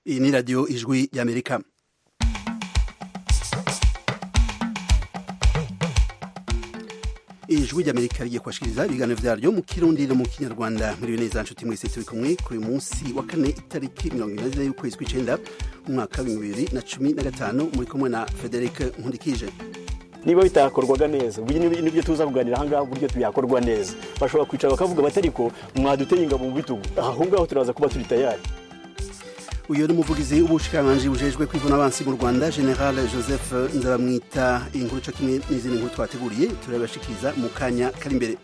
iyi ni radiyo ijwi y'amerika ijwi ry'amerika rigiye kubashikiriza ibiganiro vyaryo mu kirundi no mu kinyarwanda muri neza nshuti mwese turi kumwe kuri uyu munsi wa kane itariki mirongo ine n'ine y'ukwezi kw'icenda umwaka w'ibihumbi bibiri na cumi na gatanu muri kumwe na frederic nkundikije niba bitakorwaga neza ubu nibyo tuza kuganira ahangaha uburyo byakorwa neza bashobora kwicara bakavuga bati ariko mwaduteye ingabo mu bitugu aho ngaho turaza kuba turi tayari uyu ni umuvugizi w'ubushikiranganji bujejwe kwivuna abansi mu rwanda general joseph nzabamwita inkuru co kimwe n'izindi nkuru twateguriye turabashikiriza mu kanya kari imbere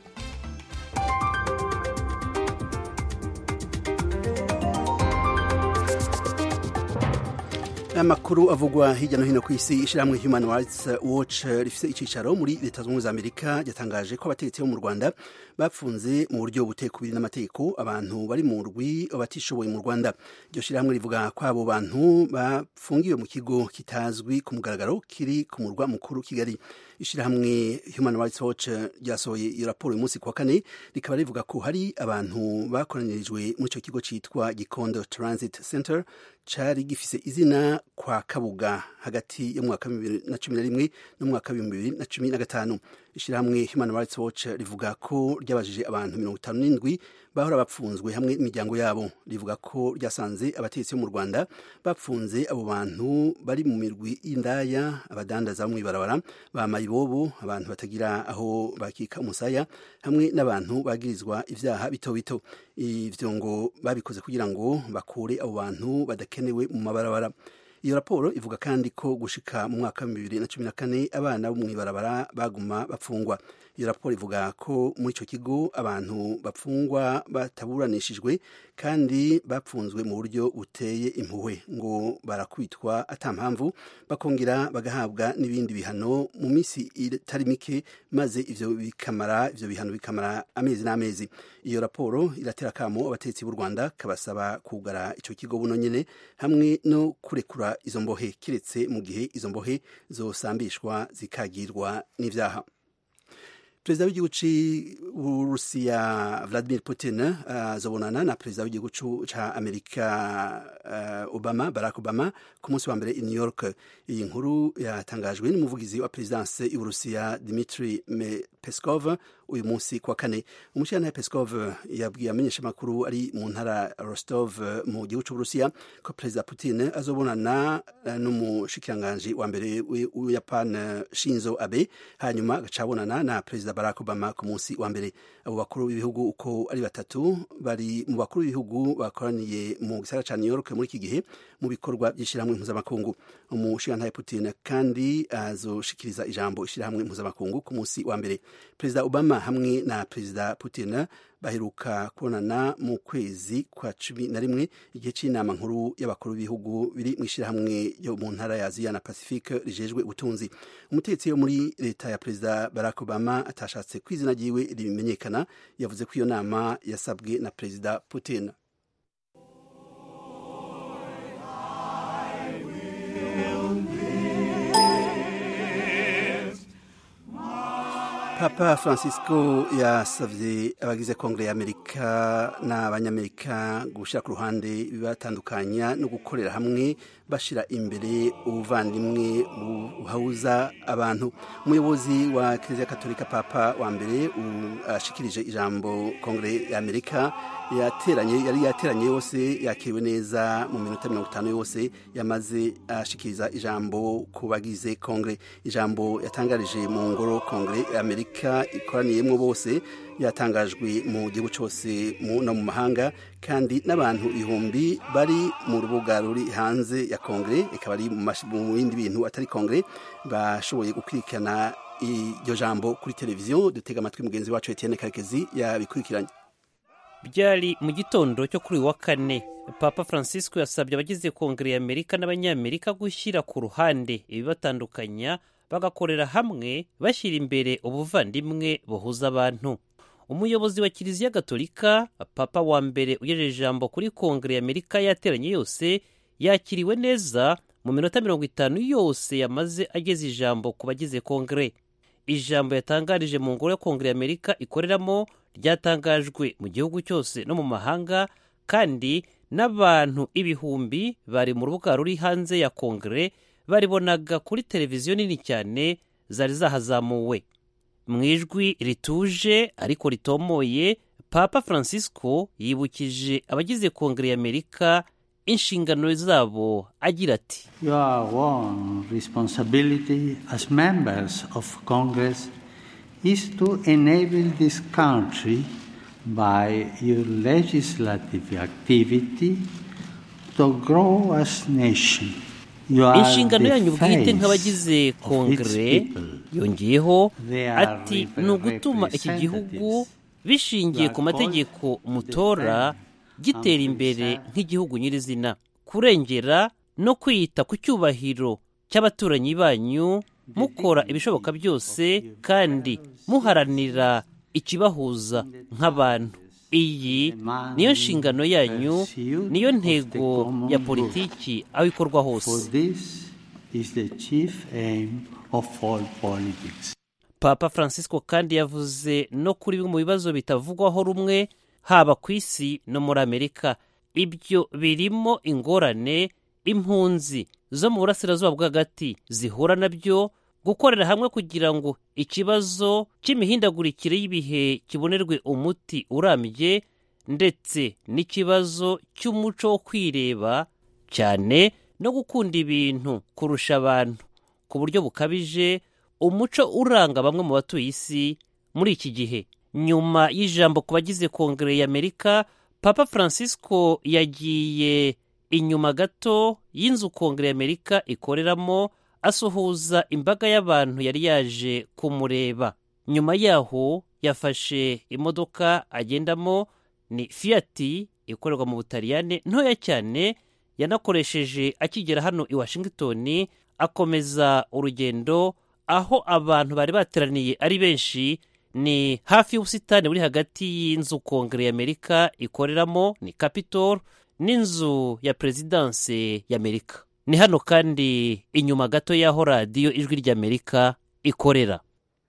amakuru avugwa hirya no hino ku isi ishyirahamwe human rights watch rifite icyicaro muri leta zunze ubumwe za amerika ryatangaje ko abategetsi bo mu rwanda bapfunze mu buryo butekubiri n'amategeko abantu bari mu rwi batishoboye mu rwanda iryo shyirahamwe rivuga ko abo bantu bafungiwe mu kigo kitazwi ku mugaragaro kiri ku murwa mukuru kigali ishyirahamwe human rights watch ryasohoye iyo raporo uyu munsi ku wa kane rikaba rivuga ko hari abantu bakoranirijwe muri icyo kigo cyitwa gikondo transit center cari gifise izina kwa kabuga hagati y'umwaka wa bibiri na cumi na rimwe n'umwaka w'ibihumbi bibiri na cumi na gatanu ishyirahamwe human rights watch rivuga ko ryabajije abantu mirongo itanu n'indwi bahora bapfunzwe hamwe n'imiryango yabo rivuga ko ryasanze abategetsi bo mu rwanda bapfunze abo bantu bari mu mirwi y'indaya abadandaza bo mw'ibarabara ba mayibobo abantu batagira aho bakika umusaya hamwe n'abantu bagirizwa ivyaha bito bito ivyo ngo babikoze kugira ngo bakure abo bantu badakenewe mu mabarabara iyo raporo ivuga kandi ko gushika mu mwaka wa bibiri na cumi na kane abana bo mw'ibarabara baguma bapfungwa iyo raporo ivuga ko muri icyo kigo abantu bapfungwa bataburanishijwe kandi bapfunzwe mu buryo buteye impuhwe ngo barakubitwa atampamvu bakongera bagahabwa n'ibindi bihano mu minsi itari mike maze ivyo bikamara ivyo bihano bikamara amezi n'amezi iyo raporo iratera kamo abategetsi b'u rwanda kabasaba kugara ico kigo buno nyene hamwe no kurekura izo mbohe kiretse mu gihe izo mbohe zosambishwa zikagirwa n'ivyaha perezida w'igihugu c'uburusiya vladimir putin azobonana uh, na perezida w'igihugu ca amerika uh, obama barack obama ku munsi wa mbere i new york iyi nkuru yatangajwe n'umuvugizi wa perezidanse y'uburusiya dimitri peskov uyu munsi kwa kane umushyirantare peskov yabwiye amenyesha amakuru ari mu ntara rostov mu gihugu c'uburusiya ko perezida putin azobonana n'umushikiranganji wa mbere w'uyapan shinzo abe hanyuma agaca abonana na perezida barack obama ku munsi wa mbere abo bakuru b'ibihugu uko ari batatu bari mu bakuru b'ibihugu bakoraniye mu gisagara ca new york muri iki gihe mu bikorwa by'ishyirahamwe mpuzamakungu umushikirantahe putin kandi azoshikiriza ijambo ishyirahamwe mpuzamakungu ku munsi wa mbere perezida obama hamwe na perezida putin baheruka kubonana mu kwezi kwa cumi na rimwe igihe cy'inama nkuru y'abakuru b'ibihugu biri mu ishyirahamwe ryo mu ntara ya aziya na pacifique rijejwe ubutunzi umutetsi wo muri leta ya perezida barack obama atashatse ko izina ryiwe rimenyekana yavuze ko iyo nama yasabwe na perezida putin papa francisco yasavye abagize kongere y'amerika n'abanyamerika gushyira ku ruhande bibatandukanya no gukorera hamwe bashira imbere ubuvandimwe buhuza abantu umuyobozi wa kiliziya katolika papa wa mbere ashikirije ijambo kongere y'amerika yateranye yari yateranye yose yakiriwe neza mu minota mirongo itanu yose yamaze ashikiriza ijambo ku bagize kongere ijambo yatangarije mu ngoro kongere y'amerika ikoraniyemo bose yatangajwe mu gihugu cyose no mu mahanga kandi n'abantu ibihumbi bari mu rubuga ruri hanze ya kongere ikaba ari mu bindi bintu atari kongere bashoboye gukurikirana iryo jambo kuri televiziyo dutega amatwi mugenzi wacu Etienne Karekezi yabikurikiranye byari mu gitondo cyo kuri uyu wa kane papa francisco yasabye abagize kongere y'amerika n'abanyamerika gushyira ku ruhande ibibatandukanya bagakorera hamwe bashyira imbere ubuvandimwe buhuza abantu umuyobozi wa kiliziya gatolika papa wa mbere ugejeje ijambo kuri kongere y'amerika yateranye yose yakiriwe neza mu minota mirongo itanu yose yamaze ageze ijambo ku bagize kongere ijambo yatangarije mu ngoro ya kongere y'amerika ikoreramo ryatangajwe mu gihugu cyose no mu mahanga kandi n'abantu ibihumbi bari mu rubuga ruri hanze ya kongere baribonaga kuri televiziyo nini cyane zari zahazamuwe mu ijwi rituje ariko ritomoye papa francisco yibukije abagize kongere y'amerika inshingano zabo agira ati Your one responsibility as members of Congress is to enable this country by your legislative activity to grow as nation. You are inshingano the yanyu bwite face nk'abagize of its kongere people. yongeyeho They are ati ni ugutuma iki gihugu representatives. bishingiye ku mategeko mutora gitera imbere nk'igihugu nyirizina kurengera no kwita ku cyubahiro cy'abaturanyi banyu mukora ibishoboka byose kandi muharanira ikibahuza nk'abantu iyi niyo nshingano yanyu niyo ntego ya politiki aho ikorwa For hose this is the chief aim of all politics. papa francisco kandi yavuze no kuri bimwe mu bibazo bitavugwaho rumwe haba ku isi no muri amerika ibyo birimo ingorane impunzi zo mu burasirazuba bwo hagati zihura nabyo gukorera hamwe kugira ngo ikibazo cy'imihindagurikire y'ibihe kibonerwe umuti urambye ndetse n'ikibazo cy'umuco wo kwireba cyane no gukunda ibintu kurusha abantu ku buryo bukabije umuco uranga bamwe mu batuye isi muri iki gihe nyuma y'ijambo ku bagize kongere y'amerika papa francisco yagiye inyuma gato y'inzu kongere y'amerika ikoreramo asuhuza imbaga y'abantu yari yaje kumureba nyuma yaho yafashe imodoka agendamo ni fiyati ikorerwa mu butaliyane ntoya cyane yanakoresheje akigera hano i washington akomeza urugendo aho abantu bari bateraniye ari benshi ni hafi y'ubusitani buri hagati y'inzu kongere y'amerika ikoreramo ni capitol n'inzu ya perezidanse y'amerika ni hano kandi inyuma gato y'aho radiyo ijwi ry'amerika ikorera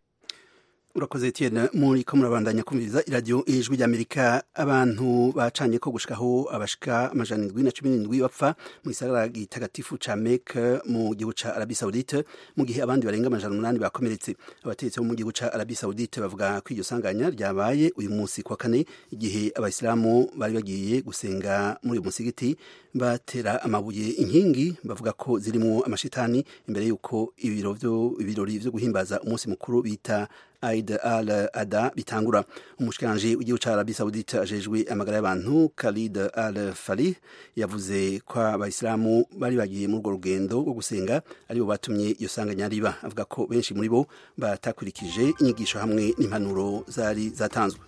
urakoze etienne muri ko murabandanya kumviriza iradiyo ijwi ry'amerika abantu bacanye ko gushikaho abashika amajana indwi na cumi n'indwi bapfa mu gisagara gitagatifu ca meke mu gihugu ca arabi saudite mu gihe abandi barenga amajana umunani bakomeretse abategetsi bo mu gihugu ca arabi saudite bavuga ko iryo sanganya ryabaye uyu munsi kwa kane igihe abayisilamu bari bagiye gusenga muri uyu musigiti batera amabuye inkingi bavuga ko zirimo amashitani imbere y'uko ibiro vyo- ibirori vyo guhimbaza umunsi mukuru bita Eid al Adha bitangura umushikiranje w'igihugu ca Arabie Saoudite ajejwe amagara y'abantu Khalid al Falih yavuze ko abayisilamu bari bagiye muri urwo rugendo rwo gusenga aribo batumye iyo sanganya riba avuga ko benshi muri bo batakurikije inyigisho hamwe n'impanuro zari zatanzwe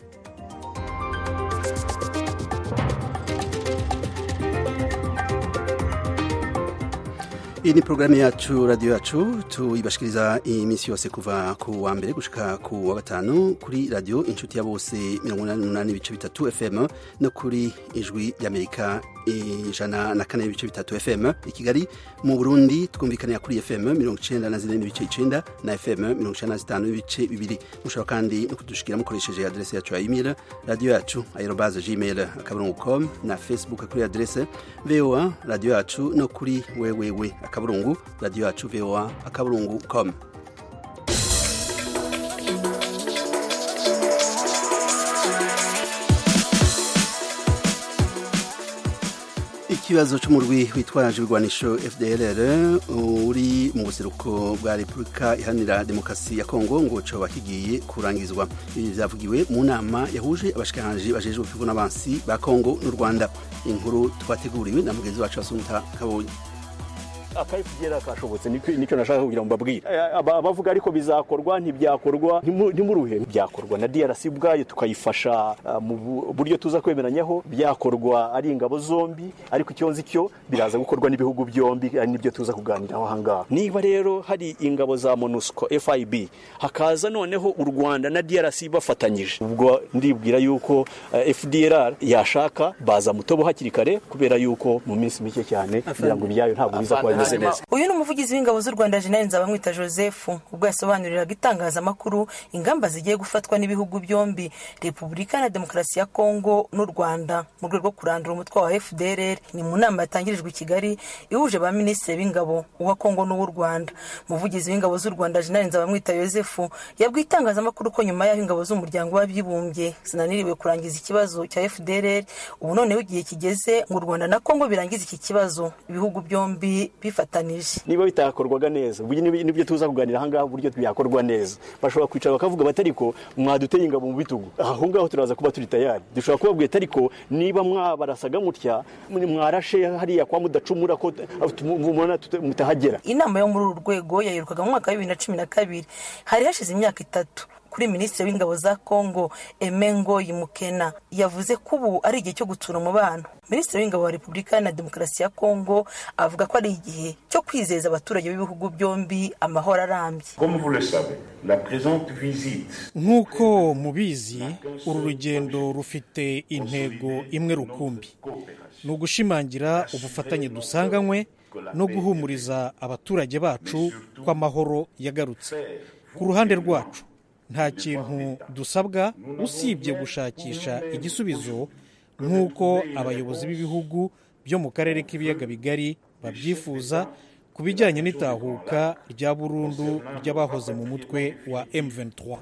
iyi ni porogaramu yacu radiyo yacu tuyibashikiriza iminsi yose kuva ku wa mbere gushika ku wa gatanu kuri radiyo inshuti ya bose mirongo inani n'umunani ibice bitatu fm no kuri ijwi ry'amerika ijana na kane ibice bitatu fm i kigali mu burundi twumvikanira kuri fm mirongo icenda na zine n'ibice icenda na fm mirongo icenda na zitanu n'ibice bibiri mushobora kandi no kudushikira mukoresheje aderese yacu ya email radiyo yacu aerobaze gmail akaburungu com na facebook kuri aderese voa radiyo yacu no kuri wewewe akaburungu radiyo yacu voa akaburungu com ikibazo cy'umurwi witwaje ibigwanisho fdrr uri mu buseruko bwa repubulika iharanira demokarasi ya kongo ngo coba kigiye kurangizwa ibi vyavugiwe mu nama yahuje abashikiranganje bajejwe kwivuna abansi ba kongo n'u rwanda inkuru twateguriwe na mugenzi wacu asunta kabonye akayifugera kashobotse nicyo nashaka kugira ngo mbabwire abavuga ariko bizakorwa ntibyakorwa ntimuruhe byakorwa na DRC ubwayo tukayifasha mu buryo tuza kwemeranyaho byakorwa ari ingabo zombi ariko icyo nzi cyo biraza gukorwa n'ibihugu byombi ari nibyo tuza kuganiraho ahangaha niba rero hari ingabo za MONUSCO FIB hakaza noneho u Rwanda na DRC bafatanyije ubwo ndibwira yuko FDLR yashaka baza mutobo hakiri kare kubera yuko mu minsi mike cyane kugira ngo ibyayo ntabwo biza kuba bimeze neza uyu ni umuvugizi w'ingabo z'u rwanda jenerali nzabamwita joseph ubwo yasobanuriraga itangazamakuru ingamba zigiye gufatwa n'ibihugu byombi repubulika na demokarasi ya kongo n'u rwanda mu rwego rwo kurandura umutwe wa fdrr ni mu nama yatangirijwe i kigali ihuje ba minisitiri b'ingabo uwa kongo n'uw'u rwanda umuvugizi w'ingabo z'u rwanda jenerali nzabamwita joseph yabwiye itangazamakuru ko nyuma y'aho ingabo z'umuryango w'abibumbye zinaniriwe kurangiza ikibazo cya fdrr ubu noneho igihe kigeze ngo u rwanda na kongo birangize iki kibazo ibihugu byombi bifatanije niba bitakorwaga neza ubu nibyo tuza kuganira ahangaha uburyo byakorwa neza bashobora kwicara bakavuga bati ariko mwaduteye ingabo mu bitugu aho ngaho turaza kuba turi tayari dushobora kubabwira ariko niba mwabarasaga mutya mwarashe hariya kwa mudacumura ko mubona mutahagera inama yo muri uru rwego yayirukaga mu mwaka wa bibiri na cumi na kabiri hari hashize imyaka itatu kuri minisitiri w'ingabo za kongo emengo yimukena yavuze ko ubu ari igihe cyo gutsura umubano minisitiri w'ingabo wa repubulika na demokarasi ya kongo avuga ko ari igihe cyo kwizeza abaturage b'ibihugu byombi amahoro arambye nk'uko mubizi uru rugendo rufite intego imwe rukumbi ni ugushimangira ubufatanye dusanganywe no guhumuriza abaturage bacu ko amahoro yagarutse ku ruhande rwacu nta kintu dusabwa usibye gushakisha igisubizo nk'uko abayobozi b'ibihugu byo mu karere k'ibiyaga bigari babyifuza ku bijyanye n'itahuka rya burundu ry'abahoze mu mutwe wa M23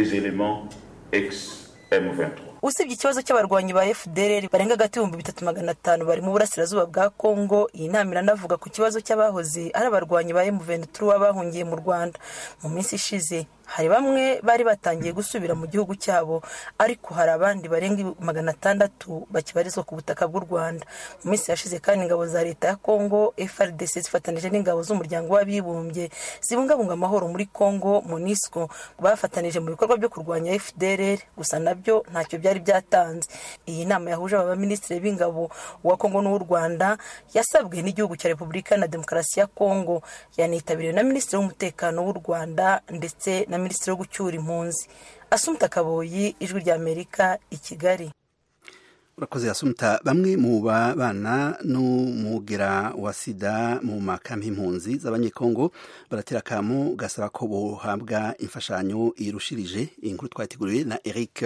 usibye ikibazo cy'abarwanyi ba fdr barenga hagati y'ibihumbi bitatu magana atanu bari mu burasirazuba bwa kongo iyi nama iranavuga ku kibazo cy'abahoze ari abarwanyi ba M23 bahungiye mu rwanda mu minsi ishize hari bamwe bari batangiye gusubira mu gihugu cyabo ariko hari abandi barenga magana atandatu bakibarizwa ku butaka bw'u rwanda mu minsi yashize kandi ingabo za leta ya kongo frdc zifatanije n'ingabo z'umuryango w'abibumbye zibungabunga amahoro muri kongo monisco bafatanije mu bikorwa byo kurwanya fdr gusa nabyo ntacyo byari byatanze iyi nama yahuje aba baminisitiri b'ingabo uwa kongo n'uw'u rwanda yasabwe n'igihugu cya repubulika na demokarasi ya kongo yanitabiriwe na minisitiri w'umutekano w'u rwanda ndetse na minisitiri wo gucyura impunzi asumta kaboyi ijwi ry'amerika i kigali urakoze asumta bamwe mu babana n'umugera wa sida mu makambi impunzi z'abanyekongo baratera akamu gasaba ko buhabwa imfashanyo irushirije iyi nkuru twateguriwe na eric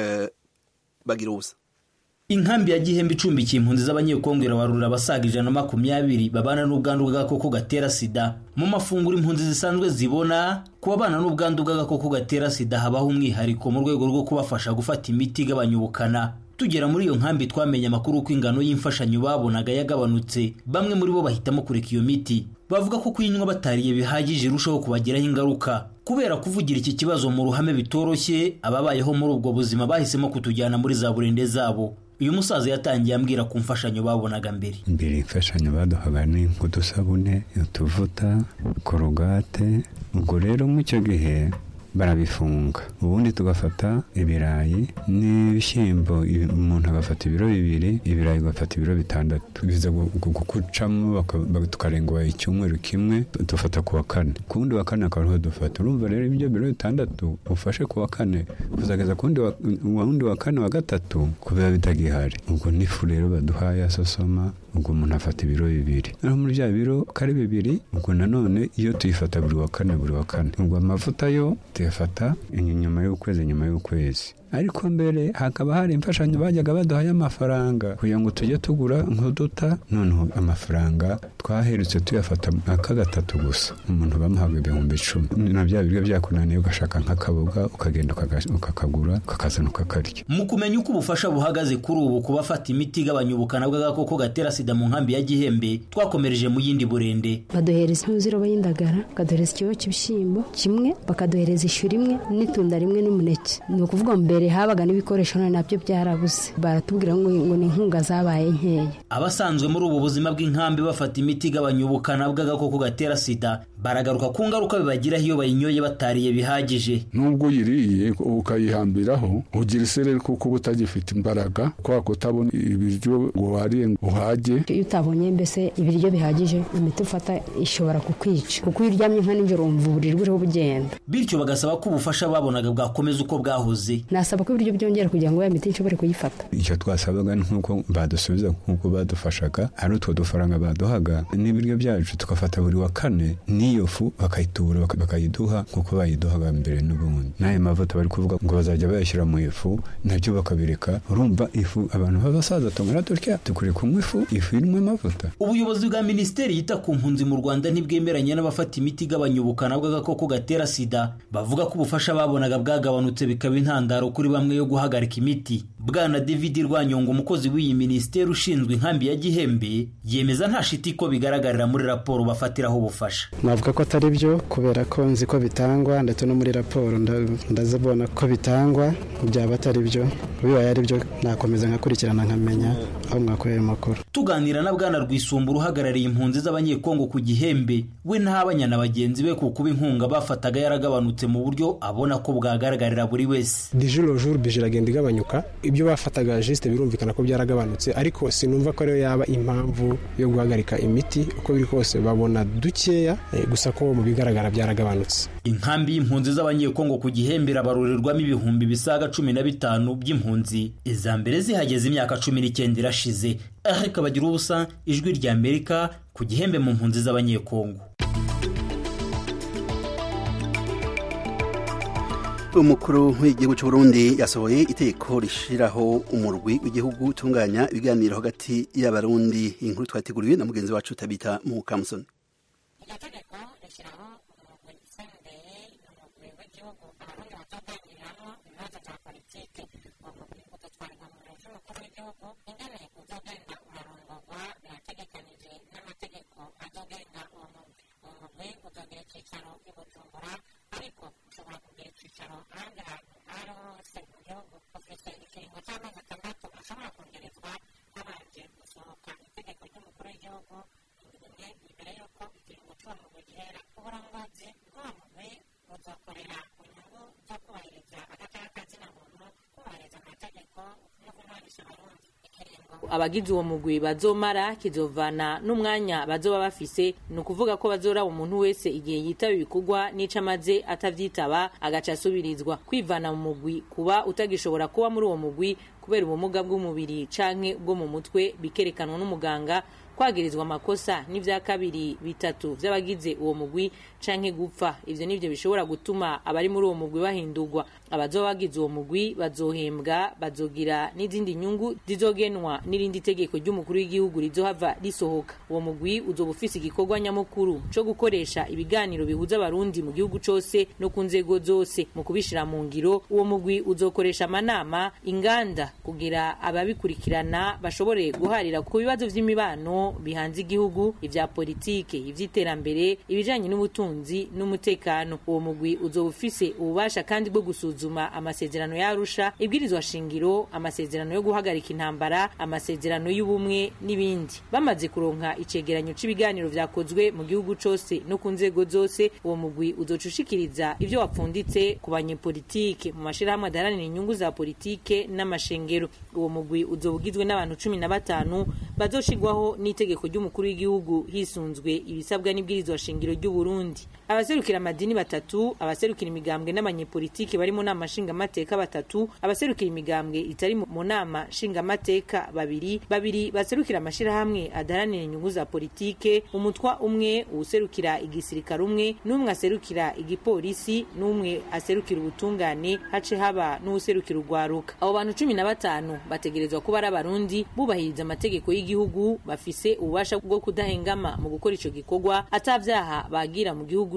bagiruza inkambi ya gihembe icumbikiye impunzi z'abanyekongo irabarura abasaga ijana na makumyabiri babana n'ubwandu bw'agakoko gatera sida mu mafunguro impunzi zisanzwe zibona ku babana n'ubwandu bw'agakoko gatera sida habaho umwihariko mu rwego rwo kubafasha gufata imiti igabanya ubukana tugera muri iyo nkambi twamenye amakuru ko ingano y'imfashanyo babonaga yagabanutse bamwe muri bo bahitamo kureka iyo miti bavuga ko kuyinywa batariye bihagije irushaho kubagiraho ingaruka kubera kuvugira iki kibazo mu ruhame bitoroshye ababayeho muri ubwo buzima bahisemo kutujyana muri za burende zabo uyu musaza yatangiye ambwira ku mfashanyo babonaga mbere mbere imfashanyo baduhaga ni nk'udusabune utuvuta korogate ubwo rero muri icyo gihe barabifunga ubundi tugafata ibirayi n'ibishyimbo umuntu agafata ibiro bibiri ibirayi ugafata ibiro bitandatu biza gukucamo tukarenga icyumweru kimwe dufata ku wa kane ku wundi wa kane akaba ariho dufata urumva rero ibyo biro bitandatu ufashe ku wa kane kuzageza ku wundi wa kane wa gatatu kubera bitagihari ubwo n'ifu rero baduhaye asosoma ubwo umuntu afata ibiro bibiri naho muri bya biro ko ari bibiri ubwo nanone iyo tuyifata buri wa kane buri wa kane ubwo amavuta yo tuyafata inyuma y'ukwezi nyuma y'ukwezi ariko mbere hakaba hari imfashanyo bajyaga baduhaye amafaranga kugira ngo tujye tugura nk'uduta noneho amafaranga twaherutse tuyafata aka gatatu gusa umuntu bamuhaga ibihumbi icumi na bya biryo byakunaniye ugashaka nk'akaboga ukagenda ukakagura ukakazana ukakarya mu kumenya uko ubufasha buhagaze kuri ubu ku bafata imiti igabanya ubukana bw'agakoko gatera sida mu nkambi ya gihembe twakomereje mu yindi burende baduhereza impuzirobo y'indagara bakaduhereza ikiro cy'ibishyimbo kimwe bakaduhereza ishu rimwe n'itunda rimwe n'umuneke ni ukuvuga mbere mbere habaga n'ibikoresho none nabyo byarabuze baratubwira ngo ni inkunga zabaye nkeya abasanzwe muri ubu buzima bw'inkambi bafata imiti igabanya ubukana bw'agakoko gatera sida baragaruka ku ngaruka bibagiraho iyo bayinyoye batariye bihagije nubwo uyiriye ukayihambiraho ugira isereri kuko uba utagifite imbaraga kubera kutabona ibiryo ngo wariye ngo uhage iyo utabonye mbese ibiryo bihagije imiti ufata ishobora kukwica kuko iyo uryamye nka nijoro wumva uburiri buriho bugenda bityo bagasaba ko ubufasha babonaga bwakomeza uko bwahoze nasaba ko ibiryo byongera kugira ngo ya miti nshobore kuyifata icyo twasabaga ni nk'uko badusubiza nk'uko badufashaga ari utwo dufaranga baduhaga n'ibiryo byacu tugafata buri wa kane n'iyo fu bakayitubura bakayiduha nk'uko bayiduhaga mbere n'ubundi n'ayo mavuta bari kuvuga ngo bazajya bayashyira mu ifu nabyo bakabireka urumva ifu abantu b'abasaza tungana dutya dukwiye kunywa ifu ifu irimo amavuta ubuyobozi bwa minisiteri yita ku mpunzi mu rwanda ntibwemeranya n'abafata imiti igabanya ubukana bw'agakoko gatera sida bavuga ko ubufasha babonaga bwagabanutse bikaba intandaro kuri bamwe yo guhagarika imiti bwana david rwanyongo umukozi w'iyi minisiteri ushinzwe inkambi ya gihembe yemeza nta shiti ko bigaragarira muri raporo bafatiraho ubufasha navuga ko atari byo kubera ko nzi ko bitangwa ndetse no muri raporo ndazibona ko bitangwa byaba atari byo bibaye ari byo nakomeza nkakurikirana nkamenya aho mwakoreye amakuru tuganira na bwana rwisumba uhagarariye impunzi z'abanyekongo ku gihembe we ntabanya na bagenzi be ku kuba inkunga bafataga yaragabanutse mu buryo abona ko bwagaragarira buri wese dijoro juru bije iragenda igabanyuka ibyo bafataga jisite birumvikana ko byaragabanutse ariko sinumva ko ariyo yaba impamvu yo guhagarika imiti uko biri kose babona dukeya gusa ko mu bigaragara byaragabanutse inkambi y'impunzi z'abanyekongo ku gihembe irabarurirwamo ibihumbi bisaga cumi na bitanu by'impunzi iza mbere zihageze imyaka cumi n'icyenda irashize ariko bagira ubusa ijwi rya amerika ku gihembe mu mpunzi z'abanyekongo umukuru w'igihugu cy'u Burundi yasohoye iteko rishiraho umurwi w'igihugu utunganya ibiganiro hagati y'abarundi inkuru twateguriwe na mugenzi wacu tabita mu kamusoni abagize uwo mugwi bazomara kizovana n'umwanya bazoba bafise ni ukuvuga ko bazoraba umuntu wese igihe yitaba ibikorwa n'ico amaze atavyitaba agaca asubirizwa kwivana mu mugwi kuba utagishobora kuba muri uwo mugwi kubera ubumuga bw'umubiri canke bwo mu mutwe bikerekanwa n'umuganga kwagirizwa amakosa n'ivya kabiri bitatu vy'abagize uwo mugwi canke gupfa ivyo nivyo bishobora gutuma abari muri uwo mugwi bahindurwa abazoba bagize uwo mugwi bazohembwa bazogira n'izindi nyungu zizogenwa n'irindi tegeko ry'umukuru w'igihugu rizohava risohoka uwo mugwi uzoba ufise igikorwa nyamukuru co gukoresha ibiganiro bihuza abarundi mu gihugu cose no ku nzego zose mu kubishira mu ngiro uwo mugwi uzokoresha amanama inganda kugira ababikurikirana bashobore guharira ku bibazo vy'imibano bihanze igihugu ivya politike ivy'iterambere ibijanye n'ubutunzi n'umutekano uwo mugwi uzoba ufise ububasha kandi bwo gusuzuma amasezerano y'arusha ibwirizwa shingiro amasezerano yo guhagarika intambara amasezerano y'ubumwe n'ibindi bamaze kuronka icegeranyo c'ibiganiro vyakozwe mu gihugu cose no ku nzego zose uwo mugwi uzoca ushikiriza ivyo wapfunditse ku banyepolitike mu mashirahamwe adaharanira inyungu za politike n'amashengero uwo mugwi uzoba ugizwe n'abantu cumi na batanu bazoshigwaho n'itegeko ry'umukuru w'igihugu hisunzwe ibisabwa n'ibwirizwa shingiro ry'u Burundi abaserukira amadini batatu abaserukira imigambwe n'abanyepolitike bari mu nama nshingamateka batatu abaserukira imigambwe itari mu nama nshingamateka babiri babiri baserukira amashirahamwe adaharanira inyungu za politike umutwa umwe uwuserukira igisirikare umwe n'umwe aserukira igipolisi n'umwe aserukira ubutungane hace haba n'uwuserukira urwaruka abo bantu cumi na batanu bategerezwa kuba ari abarundi bubahiriza amategeko y'igihugu bafise ububasha bwo kudahengama mu gukora ico gikorwa atavyaha bagira mu gihugu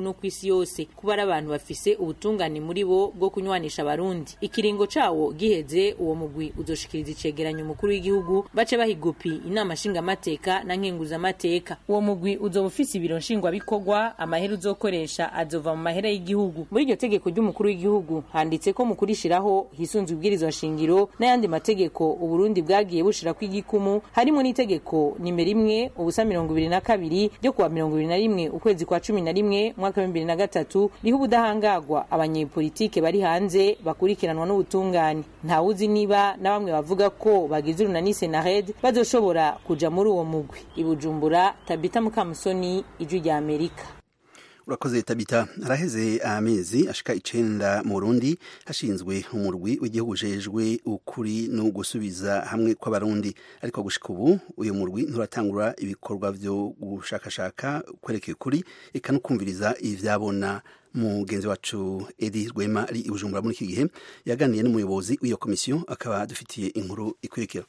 gihugu no ku isi yose kuba ari abantu bafise ubutungane muri bo bwo kunywanisha abarundi ikiringo cawo giheze uwo mugwi uzoshikiriza icegeranyo umukuru w'igihugu bace bahigupi inama nshingamateka na nkenguzamateka uwo mugwi uzoba ufise ibiro nshingwabikorwa amahera uzokoresha azova mu mahera y'igihugu muri iryo tegeko ry'umukuru w'igihugu handitse ko mu kurishiraho hisunzwe ibwirizwa shingiro n'ayandi mategeko uburundi bwagiye bushirako igikumu harimo n'itegeko nimero imwe ubusa mirongo ibiri na kabiri ryo kuwa mirongo ibiri na rimwe ukwezi kwa cumi na rimwe mwaka wa bibiri na gatatu riho ubudahangagwa abanyepolitike bari hanze bakurikiranwa n'ubutungane ntawuzi niba na bamwe bavuga ko bagize urunani senared bazoshobora kuja muri uwo mugwi ibujumbura tabita mukamusoni ijwi rya amerika urakoze tabita haraheze amezi ashika icenda mu Burundi hashinzwe umurwi w'igihugu ujejwe ukuri no gusubiza hamwe kw'abarundi ariko gushika ubu uyu murwi nturatangura ibikorwa vyo gushakashaka kwerekeye ukuri eka no kumviriza ivyabona mugenzi wacu Edi Rwema ari i Bujumbura muri iki gihe yaganiye n'umuyobozi w'iyo komisiyo akaba dufitiye inkuru ikurikira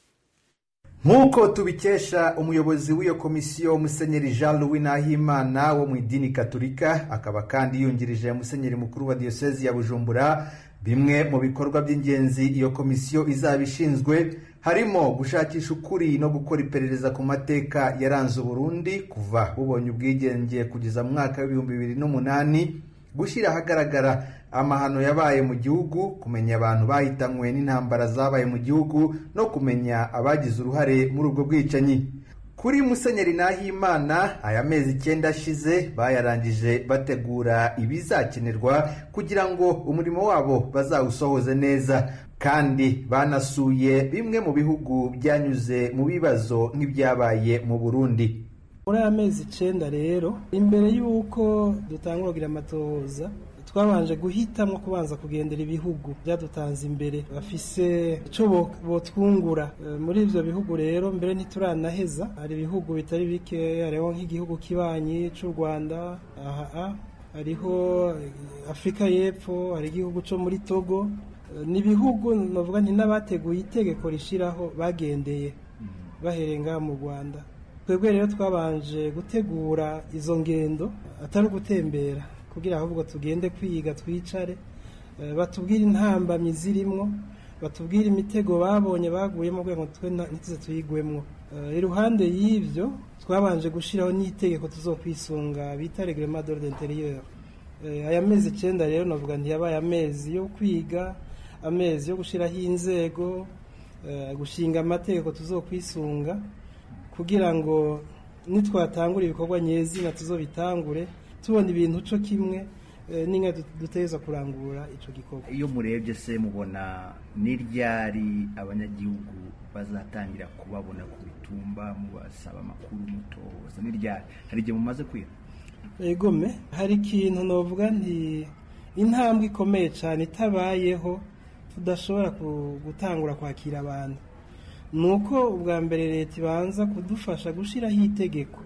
nk'uko tubikesha umuyobozi w'iyo komisiyo musenyeri jean louis nahimana wo mu idini gaturika akaba kandi yungirije musenyeri mukuru wa diyosezi ya bujumbura bimwe mu bikorwa by'ingenzi iyo komisiyo izaba ishinzwe harimo gushakisha ukuri no gukora iperereza ku mateka yaranze uburundi kuva bubonye ubwigenge kugeza mu mwaka w'ibihumbi bibiri n'umunani gushyira ahagaragara amahano yabaye mu gihugu kumenya abantu bahitanywe n'intambara zabaye mu gihugu no kumenya abagize uruhare muri ubwo bwicanyi kuri musenyeri nahimana aya mezi icyenda ashize bayarangije bategura ibizakenerwa kugira ngo umurimo wabo bazawusohoze neza kandi banasuye bimwe mu bihugu byanyuze mu bibazo nk'ibyabaye mu burundi muri aya mezi icyenda rero imbere y'uko dutangura kugira amatohoza twabanje guhitamo kubanza kugendera ibihugu byadutanze imbere bafise icyo botwungura muri ibyo bihugu rero mbere ntituranaheza hari ibihugu bitari bike hariho nk'igihugu kibanyi cy'u rwanda aha hariho afurika y'epfo hari igihugu cyo muri togo ni ibihugu navuga nti n'abateguye itegeko rishyiraho bagendeye bahereye ngaha mu rwanda twebwe rero twabanje gutegura izo ngendo atari ugutembera kugira ahubwo tugende kwiga twicare batubwire intambamyi zirimo batubwire imitego babonye baguyemo kugira ngo twe ntituze tuyigwemo iruhande y'ibyo twabanje gushyiraho n'itegeko tuzokwisunga bita regrema d'ordre interieur aya mezi icyenda rero navuga ntiyabaye amezi yo kwiga amezi yo gushyiraho inzego gushinga amategeko tuzokwisunga kugira ngo nitwatangura ibikorwa nyezina tuzobitangure tubona ibintu cyo kimwe n'inka duteza kurangura icyo gikorwa iyo murebye se mubona n'iryari abanyagihugu bazatangira kubabona ku bitumba mubasaba amakuru mutoza n'iryari hari igihe mumaze kwiha egome hari ikintu navuga nti intambwe ikomeye cyane itabayeho tudashobora gutangura kwakira abantu ni uko ubwa mbere leta ibanza kudufasha gushyiraho itegeko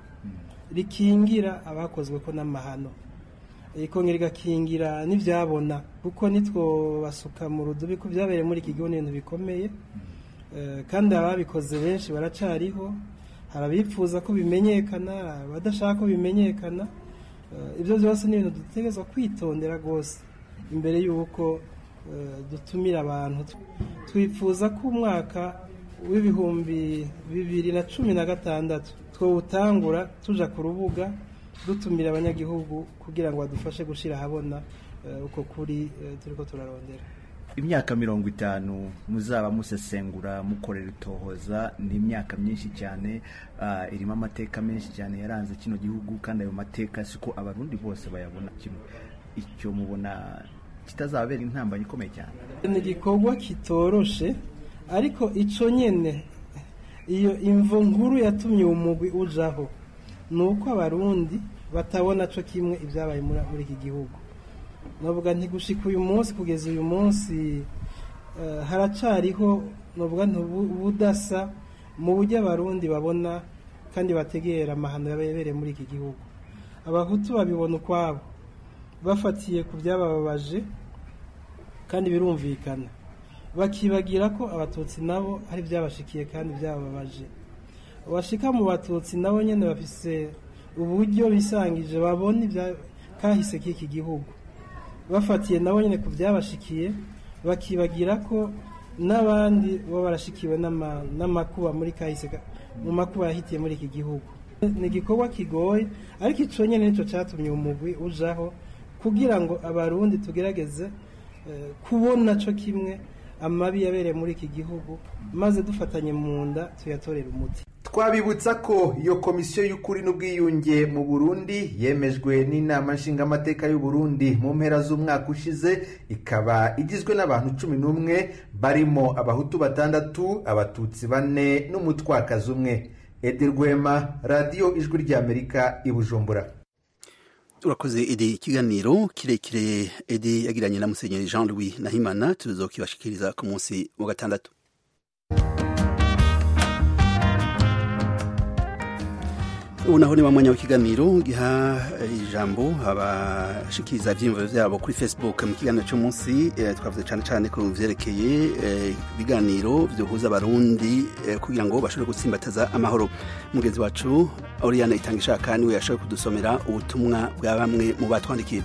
rikingira abakozwe ko n'amahano ikongera igakingira n'ibyabona kuko nitwo basuka mu rudubi ko byabereye muri iki gihugu n'ibintu bikomeye kandi ababikoze benshi baracariho hari abifuza ko bimenyekana abadashaka ko bimenyekana ibyo byose ni ibintu dutegerezwa kwitondera rwose imbere y'uko dutumira abantu twifuza ko umwaka w'ibihumbi bibiri na cumi na gatandatu twawutangura tuja ku rubuga dutumira abanyagihugu kugira ngo badufashe gushyira ahabona uko kuri turi ko turarondera imyaka mirongo itanu muzaba musesengura mukorera itohoza ni imyaka myinshi cyane irimo amateka menshi cyane yaranze kino gihugu kandi ayo mateka siko abarundi bose bayabona kimwe icyo mubona kitazabera intambanye ikomeye cyane ni igikorwa kitoroshe ariko icyo nyine iyo imvo nkuru yatumye uwo mugwi ujaho ni uko abarundi batabona cyo kimwe ibyabaye muri iki gihugu navuga ntigushika uyu munsi kugeza uyu munsi haracariho navuga ubudasa mu buryo abarundi babona kandi bategera amahano yabereye muri iki gihugu abahutu babibona ukwabo bafatiye ku byabababaje kandi birumvikana bakibagira ko abatutsi nabo hari byabashikiye kandi byababaje abashika mu batutsi nabo nyine bafise uburyo bisangije babona kahise k'iki gihugu bafatiye nabo nyine ku byabashikiye bakibagira ko n'abandi baba barashikiwe n'amakuba muri kahise mu makuba yahitiye muri iki gihugu ni igikorwa kigoye ariko icyo nyine nicyo cyatumye umugwi ujaho kugira ngo abarundi tugerageze kubona cyo kimwe amabi yabereye muri iki gihugu maze dufatanye mu nda tuyatorera umuti twabibutsa ko iyo komisiyo y'ukuri n'ubwiyunge mu burundi yemejwe n'inama nshingamateka y'u Burundi mu mpera z'umwaka ushize ikaba igizwe n'abantu cumi n'umwe barimo abahutu batandatu abatutsi bane n'umutwakazi umwe edi rwema radiyo ijwi ry'amerika i bujumbura urakoze edi ikiganiro kirekire edi yagiranye na musenyeri jean louis nahimana tuzokibashikiriza ku munsi wa gatandatu ubu naho ni wa mwanya w'ikiganiro giha ijambo abashikiriza ibyiyumviro byabo kuri facebook mu kiganiro cy'umunsi twavuze cyane cyane ku byerekeye ibiganiro byohuza abarundi kugira ngo bashobore gutsimbataza amahoro mugenzi wacu oriyane itanga ishaka niwe yashoboye kudusomera ubutumwa bwa bamwe mu batwandikiye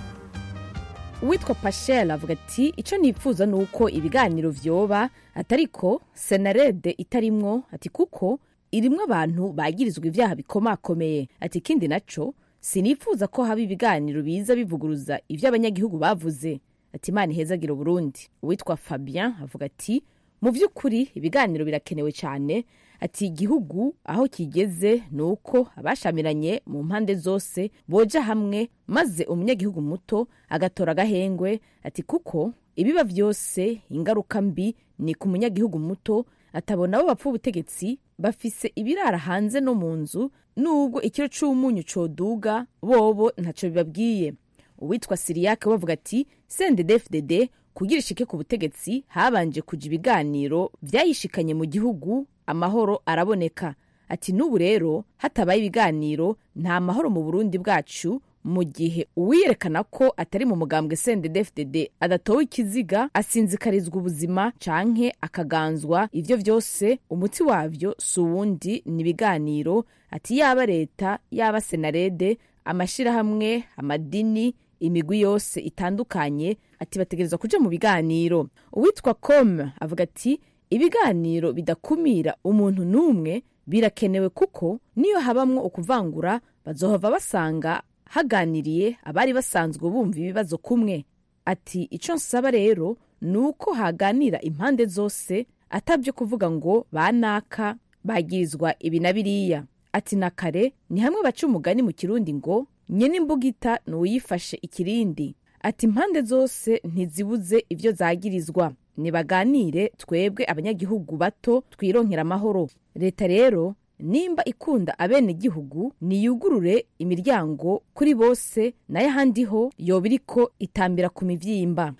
uwitwa pashel avuga ati icyo nifuza ni uko ibiganiro byoba atariko senarede itarimwo ati kuko irimwo abantu bagirizwa ibyaha bikomakomeye ati ikindi naco sinifuza ko haba ibiganiro biza bivuguruza ibyo abanyagihugu bavuze ati imana ihezagira uburundi uwitwa fabien avuga ati mu by'ukuri ibiganiro birakenewe cyane ati igihugu aho kigeze ni uko abashamiranye mu mpande zose boja hamwe maze umunyagihugu muto agatora agahengwe ati kuko ibiba byose ingaruka mbi ni ku munyagihugu muto atabona abo bapfa ubutegetsi bafise ibirara hanze no mu nzu nubwo ikiro c'umunyu coduga bobo ntaco bibabwiye uwitwa siriyake bavuga ati sendedefdd kugira ishike ku butegetsi habanje kuja ibiganiro vyayishikanye mu gihugu amahoro araboneka ati n'ubu rero hatabaye ibiganiro nta mahoro mu burundi bwacu mu gihe uwiyerekana ko atari mu mugambwe sendedefdd adatowe ikiziga asinzikarizwa ubuzima canke akaganzwa ivyo vyose umuti wavyo si uwundi ni ibiganiro ati yaba leta yaba senarede amashirahamwe amadini imigwi yose itandukanye ati bategerezwa kuja mu biganiro uwitwa com avuga ati ibiganiro bidakumira umuntu n'umwe birakenewe kuko niyo habamwo ukuvangura bazohava basanga haganiriye abari basanzwe bumva ibibazo kumwe ati icyo nsaba rero ni uko haganira impande zose atabyo kuvuga ngo banaka bagirizwa ibi na biriya ati na kare ni hamwe baca umugani mu kirundi ngo nyene imbugita ni uwuyifashe ikirindi ati impande zose ntizibuze ibyo zagirizwa nibaganire twebwe abanyagihugu bato twironkera amahoro leta rero nimba ikunda abenegihugu niyugurure imiryango kuri bose nayo ahandi ho yoba iriko itambira ku mivyimba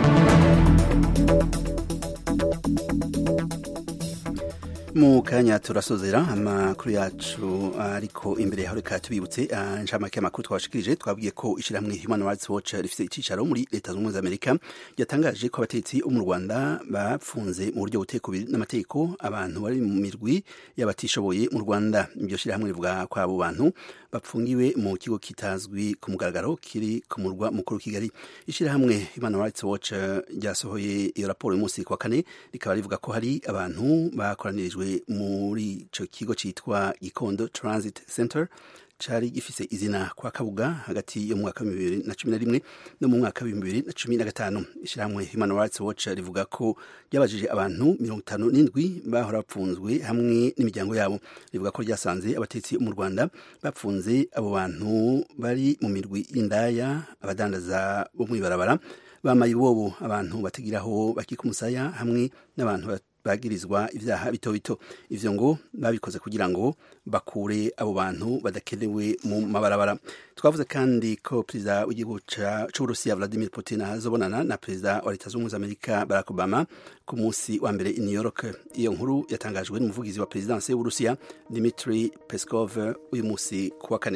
mu kanya turasozera amakuru yacu ariko imbere yaho reka tubibutse inshamake y'amakuru twabashikirije twabwiye ko ishyirahamwe human rights watch rifite icyicaro muri leta zunze ubumwe za amerika ryatangaje ko abatetsi bo mu rwanda bapfunze mu buryo butekubiri n'amategeko abantu bari mu mirwi y'abatishoboye mu rwanda iryo shyirahamwe rivuga ko abo bantu bapfungiwe mu kigo kitazwi ku mugaragaro kiri ku murwa mukuru kigali ishyirahamwe human rights watch ryasohoye iyo raporo uyu munsi ku wa kane rikaba rivuga ko hari abantu bakoranirijwe muri icyo kigo cyitwa gikondo transit center cyari gifise izina kwa kabuga hagati yo mu mwaka wa bibiri na cumi na rimwe no mu mwaka wa bibiri na cumi na gatanu ishyirahamwe human rights watch rivuga ko ryabajije abantu mirongo itanu n'indwi bahora bapfunzwe hamwe n'imiryango yabo rivuga ko ryasanze abatetsi mu rwanda bapfunze abo bantu bari mu mirwi y'indaya abadandaza bo mu ibarabara bamaye ibobo abantu batagiraho bakika umusaya hamwe n'abantu bagirizwa ibyaha bito bito ivyo ngo babikoze kugira ngo bakure abo bantu badakenewe mu mabarabara twavuze kandi ko perezida w'igihugu c'uburusiya vladimir putin azobonana na perezida wa leta z'ubumwe za amerika barack obama ku munsi wa mbere i new york iyo nkuru yatangajwe n'umuvugizi wa perezidansi y'uburusiya dimitri peskov uyu munsi ku wa kane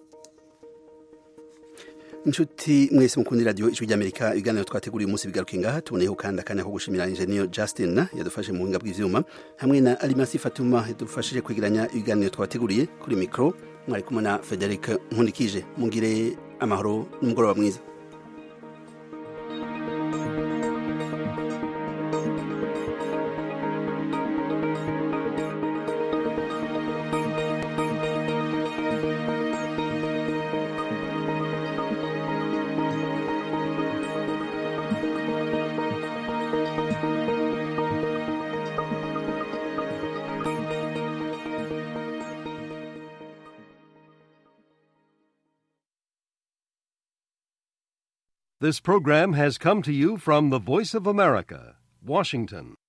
inshuti mwese mukunda radiyo ijwi ry'amerika ibiganiro twateguriye umunsi bigaruka ngaha tuboneyeho kandi akanya ko gushimira injeniyo justin yadufashe mu buhinga bw'ivyuma hamwe na alimasi fatuma yadufashije kwegeranya ibiganiro twateguriye kuri mikoro mwari kumwe na frederic nkundikije mugire amahoro n'umugoroba mwiza This program has come to you from the Voice of America, Washington.